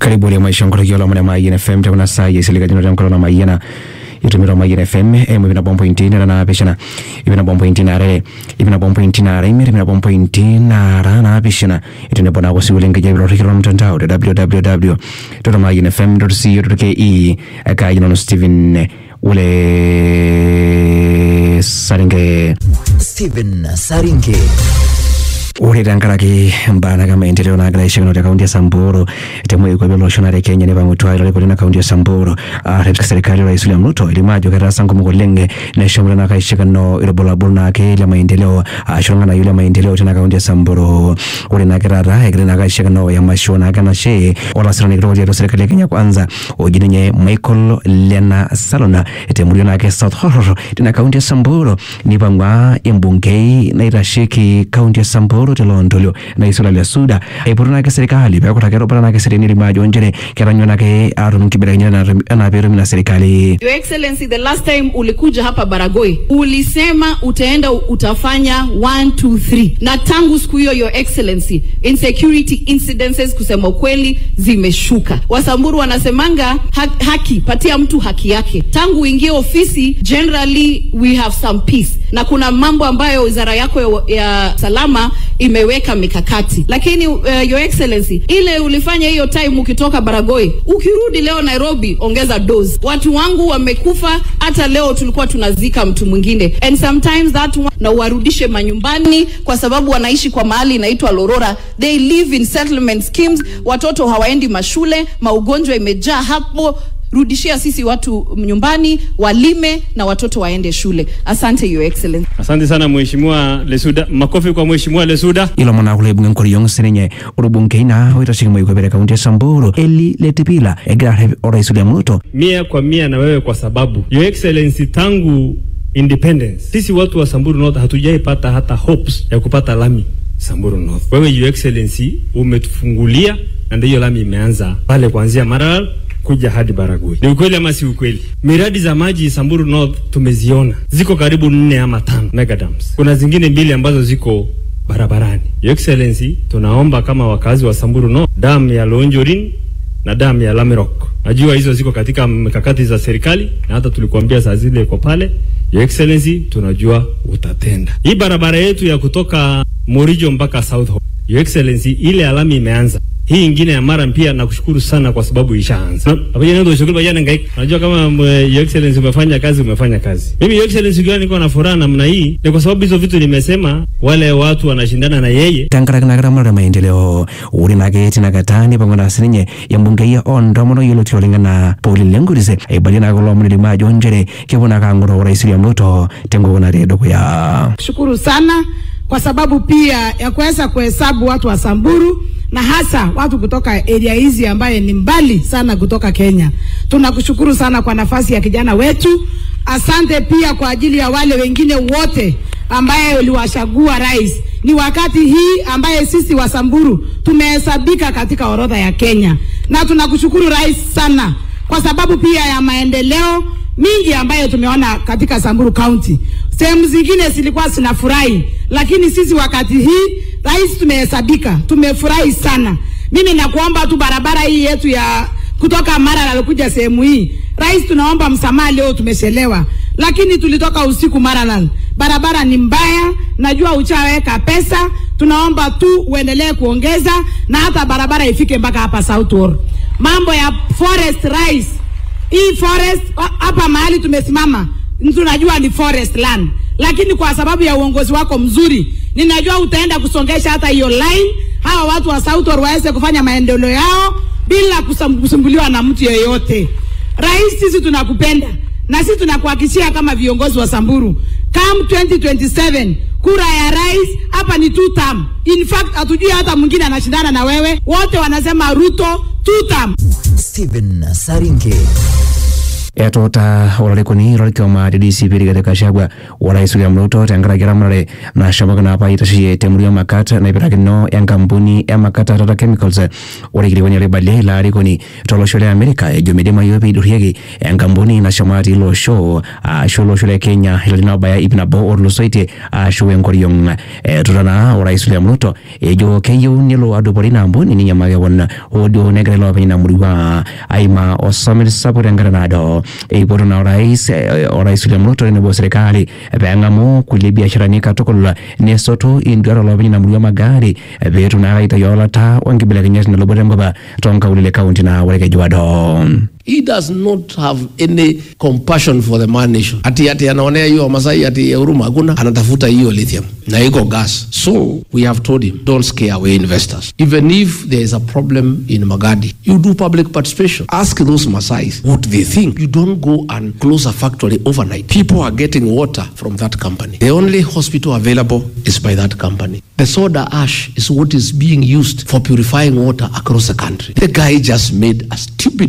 karibu ile maisha ngoro la mwana maiyana fm takuna saa yesilika jino tamkalo na maiyana itumira maiyana fm emu ibina bombo intini na pishana ibina bombo intini are ibina bombo intini are imiri ibina bombo intini ara na pishana itune bona wasi ulinga jabi lori kilo mtandao www.maiyana.fm.co.ke aka jino Steven ule saringe Steven Saringe ore tenkaraki mbaa naga maendeleo nagira aishakino te kaunti ya Samburu temwe kwa bilo shona re Kenya ne bamutwa ile kule na kaunti ya Samburu katika serikali ya Rais William Ruto ilimajo kata sangu mugolenge na shamra na kaishakino ile bola bulna ke ile maendeleo ashonga na yule maendeleo tena kaunti ya Samburu ore na kirara ile na kaishakino ya mashona kana she ola sirani kidogo ya serikali ya Kenya kwanza ojinye Michael Lena Salona temulio na ke South Horror tena kaunti ya Samburu ni bangwa embungei na irashiki kaunti ya Samburu telondolio na isola lya suda aipotonake serikali pekutake ropatanake sereni limajo njere keranyonake atum kibelekenya na perumi na serikali Your Excellency, the last time ulikuja hapa Baragoi ulisema utaenda utafanya 1 2 3 na tangu siku hiyo Your Excellency, insecurity incidences kusema ukweli zimeshuka. Wasamburu wanasemanga ha haki, patia mtu haki yake. Tangu uingie ofisi, generally we have some peace, na kuna mambo ambayo wizara yako ya, ya salama imeweka mikakati, lakini uh, Your Excellency, ile ulifanya hiyo time ukitoka Baragoi, ukirudi leo Nairobi, ongeza dose. Watu wangu wamekufa, hata leo tulikuwa tunazika mtu mwingine, and sometimes that one, na uwarudishe manyumbani, kwa sababu wanaishi kwa mahali inaitwa Lorora, they live in settlement schemes, watoto hawaendi mashule, maugonjwa imejaa hapo rudishia sisi watu nyumbani walime na watoto waende shule. Asante Your Excellency. Asante sana Mheshimiwa Lesuda. Makofi kwa Mheshimiwa Lesuda. ilo mona kule bunge nkori yong senenye urubunge ina witashiki mwe kwebere kaunti ya Samburu eli letipila egira rebe orais William Ruto Mia kwa mia na wewe kwa sababu Your Excellency, tangu independence sisi watu wa Samburu North hatujaipata hata hopes ya kupata lami Samburu North. Wewe Your Excellency umetufungulia na ndio lami imeanza pale kuanzia Maralal kuja hadi Baragoi. Ni ukweli ama si ukweli? Miradi za maji Samburu North tumeziona, ziko karibu nne ama tano megadams. Kuna zingine mbili ambazo ziko barabarani. Your Excellency, tunaomba kama wakazi wa Samburu North, damu ya Lonjorin na damu ya Lamerok, najua hizo ziko katika mikakati za serikali na hata tulikuambia saa zile iko pale. Your Excellency, tunajua utatenda. Hii barabara yetu ya kutoka Morijo mpaka South Hall, Your Excellency, ile alami imeanza hii ingine ya Maram pia nakushukuru sana kwa sababu ishaanza. Pamoja na ndio shughuli bajana ngai. Unajua kama mwe, Your Excellency umefanya kazi umefanya kazi. Mimi Your Excellency gani niko na furaha namna hii ni kwa sababu hizo vitu nimesema wale watu wanashindana na yeye tankaraki nakira mara maendeleo uri nake tinakatani pamwe na sininye yambunge ya ondo mono yilo tiolingana poli lengurise aibali nako lomuni limajo njere kibuna kanguro rais William Ruto tengo na redo ya shukuru sana kwa sababu pia ya kuweza kuhesabu watu wa Samburu na hasa watu kutoka area hizi ambaye ni mbali sana kutoka Kenya. Tunakushukuru sana kwa nafasi ya kijana wetu. Asante pia kwa ajili ya wale wengine wote ambaye uliwachagua rais. Ni wakati hii ambaye sisi wa Samburu tumehesabika katika orodha ya Kenya, na tunakushukuru rais sana kwa sababu pia ya maendeleo mingi ambayo tumeona katika Samburu County. Sehemu zingine zilikuwa zinafurahi, lakini sisi wakati hii rais tumehesabika, tumefurahi sana. Mimi nakuomba tu barabara hii yetu ya kutoka Maralal kuja sehemu hii, rais, tunaomba msamaha, leo tumechelewa, lakini tulitoka usiku Maralal. Barabara ni mbaya, najua uchaweka pesa, tunaomba tu uendelee kuongeza na hata barabara ifike mpaka hapa South Wall. Mambo ya forest rais, hii forest hapa mahali tumesimama tunajua ni forest land, lakini kwa sababu ya uongozi wako mzuri, ninajua utaenda kusongesha hata hiyo line, hawa watu wa South Wall waweze kufanya maendeleo yao bila kusumbuliwa na mtu yeyote. Rais, sisi tunakupenda na sisi tunakuhakikishia kama viongozi wa Samburu, come 2027 kura ya rais hapa ni two term. In fact hatujui hata mwingine anashindana na wewe, wote wanasema Ruto two term. Steven Saringe etuuta olarikoni lorkioma le DCP Rigathi Gachagua orais William Ruto tenkaraki eramatare nashomoki naa apa aitasheyie temurua Makat naipirakino enkampuni e Makat Tata Chemicals ore kilikuani oibalie ilo arikoni tolosho le Amerika ejo midimayu peidurrieki enkampuni nashomo atii ilo osho ashu olosho le Kenya ilarin obaya ip nabo otulusoitie ashu enkoriong etuta naa orais William Ruto ejo keyieu nelo adupore ina ampuni ninye makewon hoo duo negira iloopeny ina murua aimaa osomit sapuk tenkata naado eipoto na orais eh, orais William Ruto tenebo serikali peeng'amu kulie biasharani katukul nesotu induat olopeny ina murua magari eh, peetum naa aitayu olata onkibelekenyat naloboto enkop tonkaulele kaunti naa orkeju ado He does not have any compassion for the man nation. Ati ati anaonea hiyo Wamasai ati ya huruma hakuna, anatafuta hiyo lithium na iko gas. So we have told him don't scare away investors. Even if there is a problem in Magadi, you do public participation. Ask those Masais what they think. You don't go and close a factory overnight. People are getting water from that company. The only hospital available is by that company. The soda ash is what is being used for purifying water across the country. The guy just made a stupid